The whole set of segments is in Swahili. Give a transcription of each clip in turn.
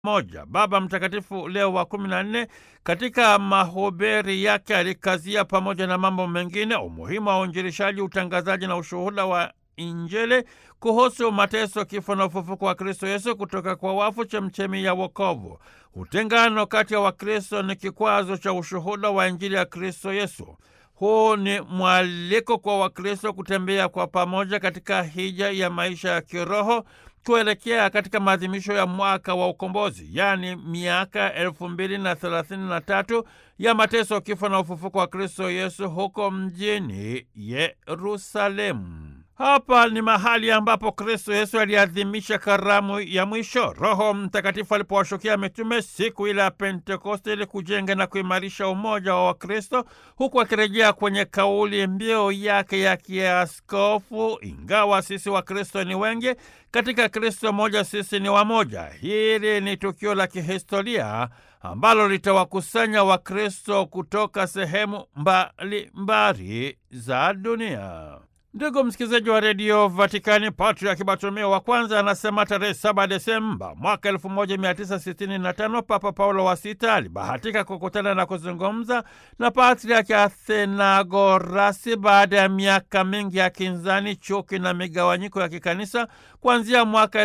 moja. Baba Mtakatifu Leo wa kumi na nne katika mahubiri yake alikazia pamoja na mambo mengine umuhimu wa uinjilishaji, utangazaji na ushuhuda wa Injili kuhusu mateso, kifo na ufufuko wa Kristo Yesu kutoka kwa wafu, chemchemi ya wokovu. Utengano kati ya Wakristo ni kikwazo cha ushuhuda wa Injili ya Kristo Yesu. Huu ni mwaliko kwa Wakristo kutembea kwa pamoja katika hija ya maisha ya kiroho kuelekea katika maadhimisho ya mwaka wa ukombozi, yaani miaka elfu mbili na thelathini na tatu ya mateso, kifo na ufufuko wa Kristo Yesu huko mjini Yerusalemu. Hapa ni mahali ambapo Kristo Yesu aliadhimisha karamu ya mwisho. Roho Mtakatifu alipowashukia mitume siku ile ya Pentekoste ili kujenga na kuimarisha umoja wa Wakristo, huku akirejea kwenye kauli mbiu yake ya kiaskofu, ingawa sisi Wakristo ni wengi, katika Kristo moja sisi ni wamoja. Hili ni tukio la kihistoria ambalo litawakusanya Wakristo kutoka sehemu mbalimbali za dunia. Ndugu msikilizaji wa redio Vatikani, Patriaki Bartolomeo wa kwanza anasema tarehe 7 Desemba mwaka 1965 Papa Paulo wa Sita alibahatika kukutana na kuzungumza na Patriaki Athenagorasi baada ya miaka mingi ya kinzani, chuki na migawanyiko ya kikanisa kuanzia mwaka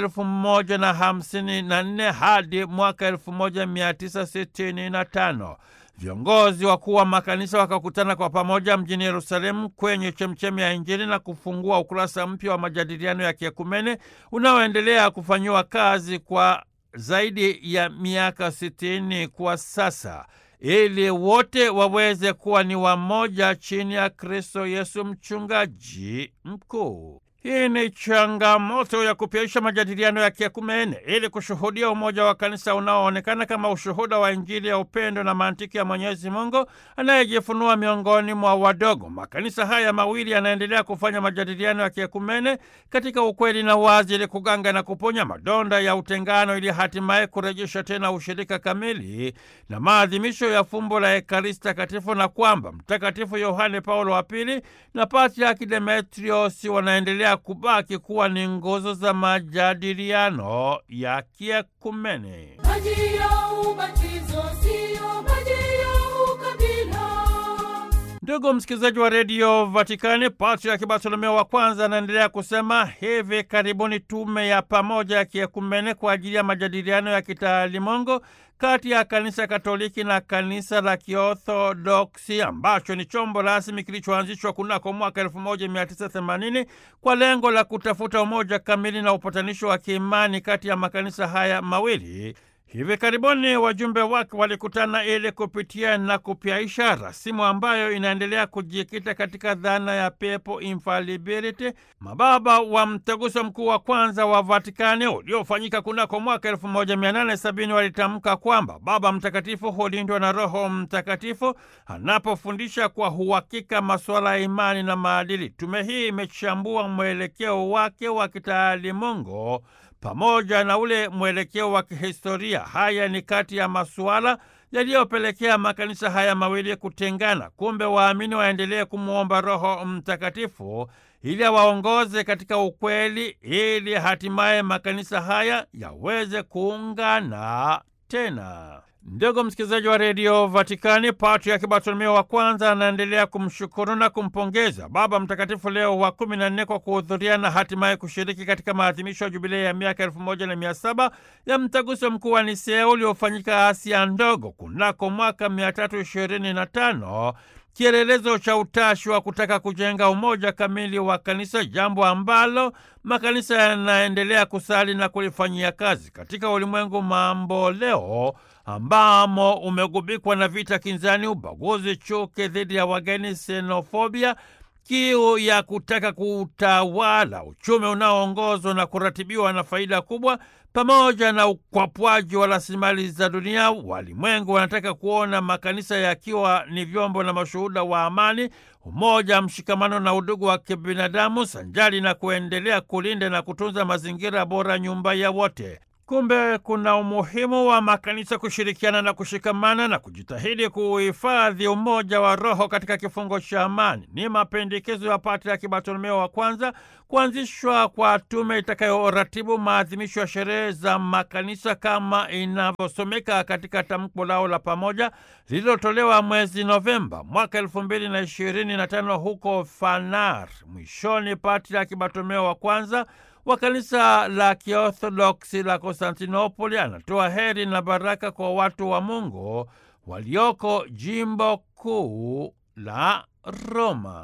1154 hadi mwaka 1965. Viongozi wakuu wa makanisa wakakutana kwa pamoja mjini Yerusalemu kwenye chemchemi ya Injili na kufungua ukurasa mpya wa majadiliano ya kiekumene unaoendelea kufanyiwa kazi kwa zaidi ya miaka sitini kwa sasa, ili wote waweze kuwa ni wamoja chini ya Kristo Yesu mchungaji mkuu. Hii ni changamoto ya kupyaisha majadiliano ya kiekumene ili kushuhudia umoja wa kanisa unaoonekana kama ushuhuda wa Injili ya upendo na mantiki ya Mwenyezi Mungu anayejifunua miongoni mwa wadogo. Makanisa haya mawili yanaendelea kufanya majadiliano ya kiekumene katika ukweli na wazi, ili kuganga na kuponya madonda ya utengano, ili hatimaye kurejesha tena ushirika kamili na maadhimisho ya fumbo la Ekaristi Takatifu, na kwamba Mtakatifu Yohane Paulo wa Pili na Patriaki Demetriosi wanaendelea kubaki kuwa ni nguzo za majadiliano ya kiekumene. Maji ya ubatizo sio maji ya ukabila. Ndugu msikilizaji wa redio Vatikani, Patriaki Bartolomeo wa kwanza anaendelea kusema hivi karibuni tume ya pamoja ya kiekumene kwa ajili ya majadiliano ya kitaalimongo kati ya kanisa Katoliki na kanisa la Kiorthodoksi ambacho ni chombo rasmi kilichoanzishwa kunako mwaka 1980 kwa lengo la kutafuta umoja kamili na upatanisho wa kiimani kati ya makanisa haya mawili. Hivi karibuni wajumbe wake walikutana ili kupitia na kupyaisha rasimu ambayo inaendelea kujikita katika dhana ya pepo infallibility. Mababa wa mtaguso mkuu wa kwanza wa Vatikani uliofanyika kunako mwaka 1870 walitamka kwamba Baba Mtakatifu hulindwa na Roho Mtakatifu anapofundisha kwa uhakika masuala ya imani na maadili. Tume hii imechambua mwelekeo wake wa kitaalimungu pamoja na ule mwelekeo wa kihistoria. Haya ni kati ya masuala yaliyopelekea makanisa haya mawili kutengana. Kumbe waamini waendelee kumwomba Roho Mtakatifu ili awaongoze katika ukweli, ili hatimaye makanisa haya yaweze kuungana tena. Ndugu msikilizaji wa redio Vatikani, Patriaki Bartolomeo wa kwanza anaendelea kumshukuru na kumpongeza Baba Mtakatifu Leo wa kumi na nne kwa kuhudhuria na hatimaye kushiriki katika maadhimisho ya jubilei ya miaka elfu moja na mia saba ya mtaguso mkuu wa Nisea uliofanyika Asia Ndogo kunako mwaka mia tatu ishirini na tano kielelezo cha utashi wa kutaka kujenga umoja kamili wa kanisa, jambo ambalo makanisa yanaendelea kusali na kulifanyia kazi katika ulimwengu mambo leo ambamo umegubikwa na vita kinzani, ubaguzi, chuki dhidi ya wageni, xenofobia, kiu ya kutaka kuutawala, uchumi unaoongozwa na kuratibiwa na faida kubwa, pamoja na ukwapwaji wa rasilimali za dunia. Walimwengu wanataka kuona makanisa yakiwa ni vyombo na mashuhuda wa amani, umoja, mshikamano na udugu wa kibinadamu, sanjari na kuendelea kulinda na kutunza mazingira bora, nyumba ya wote. Kumbe kuna umuhimu wa makanisa kushirikiana na kushikamana na kujitahidi kuhifadhi umoja wa roho katika kifungo cha amani. Ni mapendekezo ya Patriaki Bartolomeo wa kwanza kuanzishwa kwa tume itakayoratibu maadhimisho ya sherehe za makanisa kama inavyosomeka katika tamko lao la pamoja lililotolewa mwezi Novemba mwaka elfu mbili na ishirini na tano huko Fanar. Mwishoni, Patriaki Bartolomeo wa kwanza wa kanisa la Kiorthodoksi la Konstantinopoli anatoa heri na baraka kwa watu wa Mungu walioko jimbo kuu la Roma.